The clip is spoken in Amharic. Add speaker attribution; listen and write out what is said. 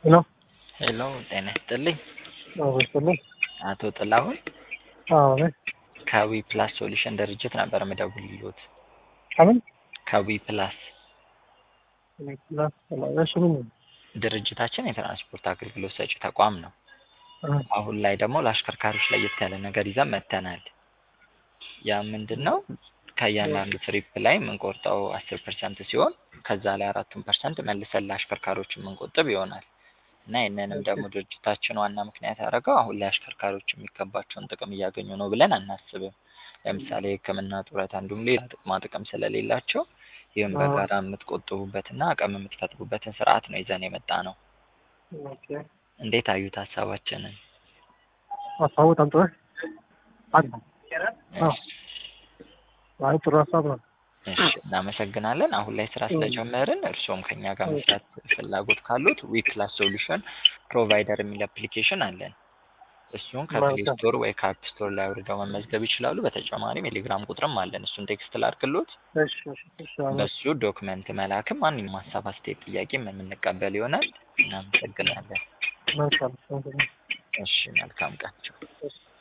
Speaker 1: ሄሎ
Speaker 2: ሄሎ ጤና ይስጥልኝ።
Speaker 1: አዎ ይስጥልኝ።
Speaker 2: አቶ ጥላሁን
Speaker 1: አዎ ነኝ።
Speaker 2: ከዊ ፕላስ ሶሉሽን ድርጅት ነበር የምደውልልዎት።
Speaker 1: ከምን
Speaker 2: ከዊ ፕላስ
Speaker 1: ፕላስ እሺ ምን ነው?
Speaker 2: ድርጅታችን የትራንስፖርት አገልግሎት ሰጪ ተቋም ነው።
Speaker 1: እ
Speaker 2: አሁን ላይ ደግሞ ለአሽከርካሪዎች ለየት ያለ ነገር ይዘን መጥተናል። ያ ምንድን ነው? ከእያንዳንዱ ትሪፕ ላይ የምንቆርጠው አስር ፐርሰንት ሲሆን ከዛ ላይ አራቱን ፐርሰንት መልሰን ለአሽከርካሪዎች የምንቆጥብ ይሆናል እና ይህንንም ደግሞ ድርጅታችን ዋና ምክንያት ያደረገው አሁን ላይ አሽከርካሪዎች የሚገባቸውን ጥቅም እያገኙ ነው ብለን አናስብም። ለምሳሌ ሕክምና፣ ጡረታ እንዲሁም ሌላ ጥቅማ ጥቅም ስለሌላቸው ይህም በጋራ የምትቆጥቡበትና አቅም የምትፈጥሩበትን ስርዓት ነው ይዘን የመጣ ነው።
Speaker 1: ኦኬ
Speaker 2: እንዴት አዩት ሀሳባችንን?
Speaker 1: ሀሳቡ በጣም ጥሩ አለ። አዎ አይ ጥሩ ሀሳብ ነው።
Speaker 2: እሺ እናመሰግናለን። አሁን ላይ ስራ ስለጀመርን እርስዎም ከኛ ጋር መስራት ፍላጎት ካሉት ዊ ፕላስ ሶሉሽን ፕሮቫይደር የሚል አፕሊኬሽን አለን። እሱን ከፕሌይ ስቶር ወይ ከአፕ ስቶር ላይ አውርደው መመዝገብ ይችላሉ። በተጨማሪም የቴሌግራም ቁጥርም አለን። እሱን ቴክስት ላድርግሎት።
Speaker 1: እሺ እሺ እሺ አዎ
Speaker 2: በሱ ዶክመንት መላክም ማንኛውም ሀሳብ፣ አስተያየት፣ ጥያቄም የምንቀበል ይሆናል። እናመሰግናለን።
Speaker 1: መልካም
Speaker 2: እሺ መልካም ቀን።
Speaker 1: እሺ